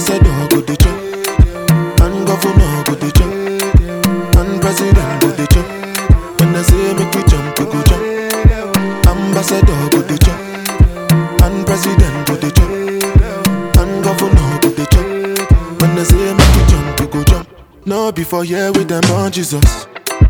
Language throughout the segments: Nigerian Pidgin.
Ambassador go dey chop, and governor go dey chop, and president go dey chop. When I say make we jump, we go jump. Ambassador go dey chop, and president go dey chop, and governor go dey chop. When I say make we jump, we go jump. No before here with them on Jesus.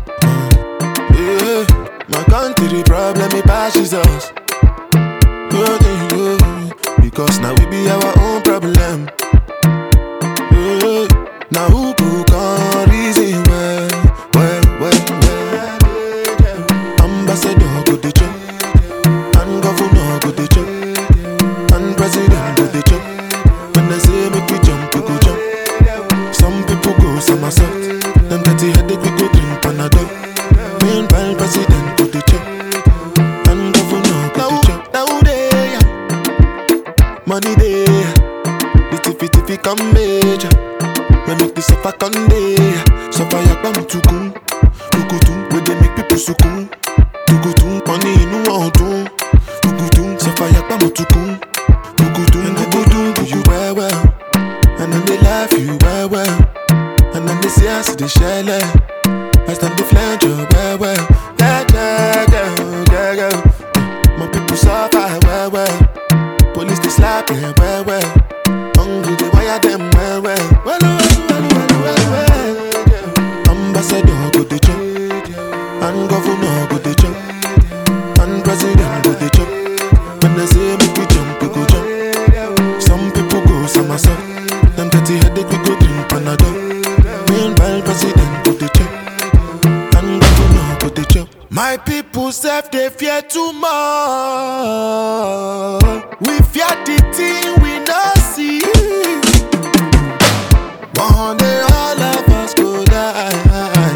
Yeah, my country problem it passes us. Oh, yeah, yeah. Because now we be our own problem. Yeah, now who go can reason well, well, well, well. Ambassador go dey chop, and governor go dey chop, and president go dey chop. When I say make we jump, we go jump. Some people go somersault, them dirty headache we go drink Panadol. Meanwhile, president go dey chop, and governor go dey chop. Now they money they, the tiffy tiffy come major. We make the suffer come day, suffer yakba mutukun, tukutun. We dey make people sukun, tukutun. Money inu ọdun, tukutun. Suffer yakba mutukun, tukutun. Tukutun do you well well, and then they laugh you well well, and then they say I see the shell. I stand the flange you well well, yeah yeah yeah yeah yeah. My people suffer well well. Police they slap them well well. Hungry they wire them well well. Well well well well well well. Ambassador go dey chop, and governor go dey chop, and president go dey chop. When they say make we jump, we go jump. Some people go somersault. Them dirty headache we go drink Panadol. Meanwhile president go dey chop, and governor go dey chop. My people self they fear too much. We fear the thing we not see. One day all of us go die.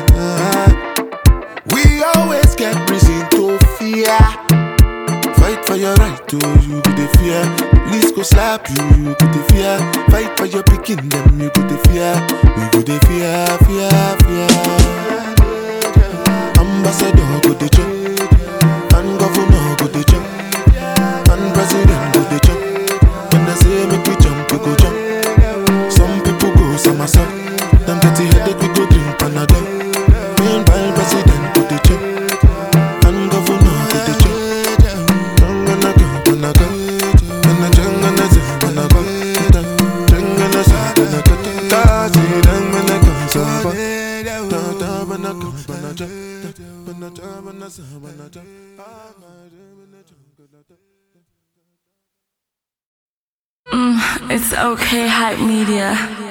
We always get reason to fear. Fight for your right to you go the fear. Police go slap you, you go the fear. Fight for your picking them, you go the fear. We go the fear, fear, fear. Ambassador go the chop, and governor go the chop, and president go the chop. When I say make we jump, we go jump. Some people go somersault. Them dirty headache we go drink Panadol. Meanwhile president go the chop, and governor go the chop. Jangana go, gonna go, gonna jangana go, gonna go, jangana go, gonna go, tazi jangana go, saba, da da bana go, bana ja, bana ja, bana sa, bana ja, ah, bana ja, bana ja. It's okay, hype media.